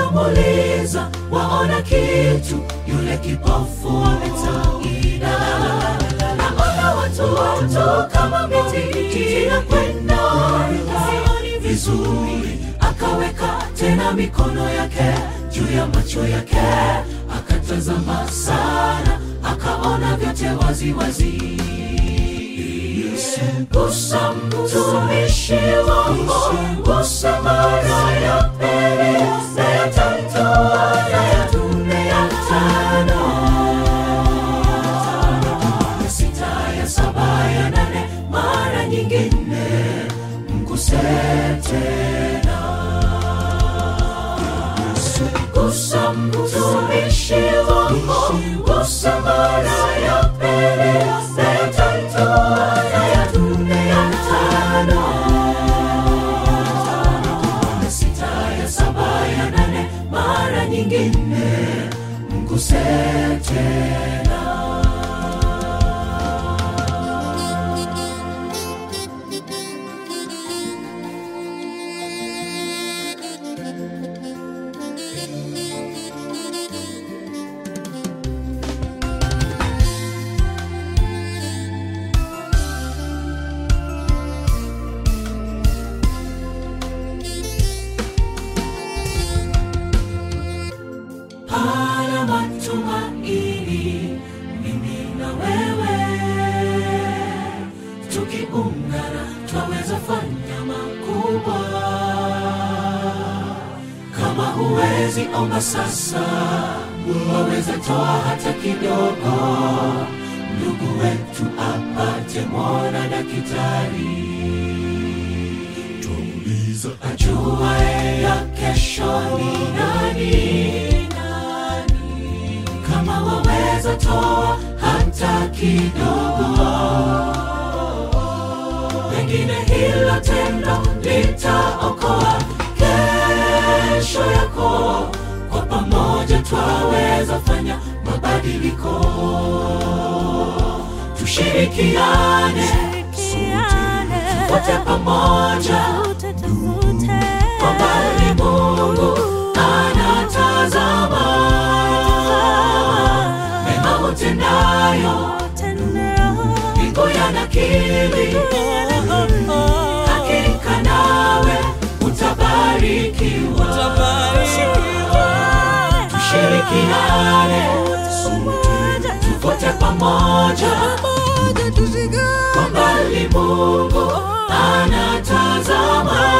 akamuuliza waona kitu yule kipofu ametaida naona watu watu kama miti inakwenda sioni vizuri akaweka tena mikono yake juu ya macho yake akatazama sana akaona vyote wazi wazi gusa mtumishi wako gusa mara ya pili na ya tatu na ya nne ya tano ya sita ya saba ya nane mara nyingine mguse tena gusa mtumishi wako gusa mara ya pili na ya tatu na ya nne ya tano ya sita ya saba ya nane mara nyingine mguse tena pana matumaini mimi na wewe tukiungana twaweza fanya makubwa kama huwezi omba sasa waweza toa hata kidogo ndugu wetu apate mwana dakitari twauliza ajuae ya kesho ni nani kama waweza toa hata kidogo pengine hilo tendo litaokoa kesho yako kwa pamoja twaweza fanya mabadiliko tushirikiane wote pamoja kwa mbali mungu anatazama mema utendayo mbingu yanakili hakika nawe utabarikiwa tushirikiane tuvote pamoja kwa mbali mungu anatazama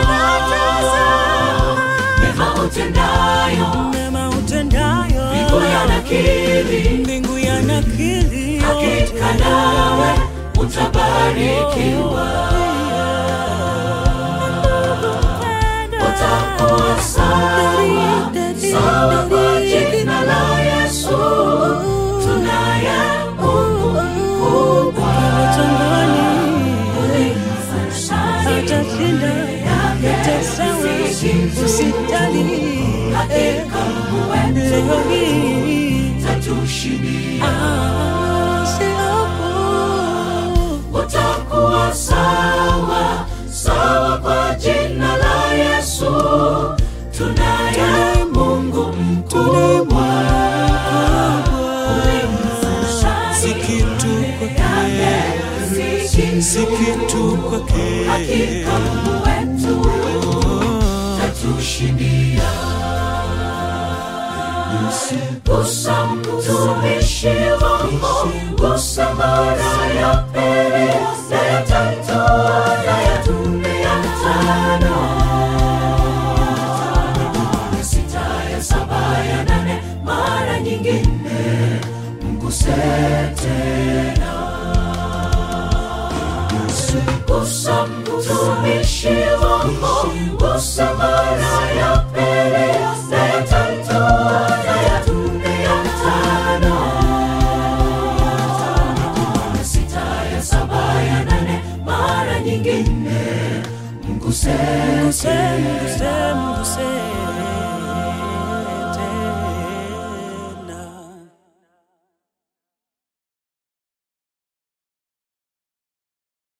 mema utendayo mema utendayo mbingu yanakili mbingu yanakili hakika nawe utabarikiwa utakuwa sawa sawa kwa jina la yesu tunaye mungu mkubwa atashinda yote sawa usitali hakika mungu wetu leo hii tatushindia Ah, siofu. utakuwa sawa sawa kwa jina la yesu tunaye mungu mkubwa Si kitu kwake, si kitu kwake hakika mungu wetu tatushindia gusa mtumishi wako gusa mara ya pili na ya tatu na ya nne ya tano ya sita ya saba ya nane mara nyingine mguse tena gusa mtumishi wako gusa mara ya pili na ya tatu na ya nne ya tano ya sita ya saba ya nane mara nyingine mguse Mguse, mguse, mguse.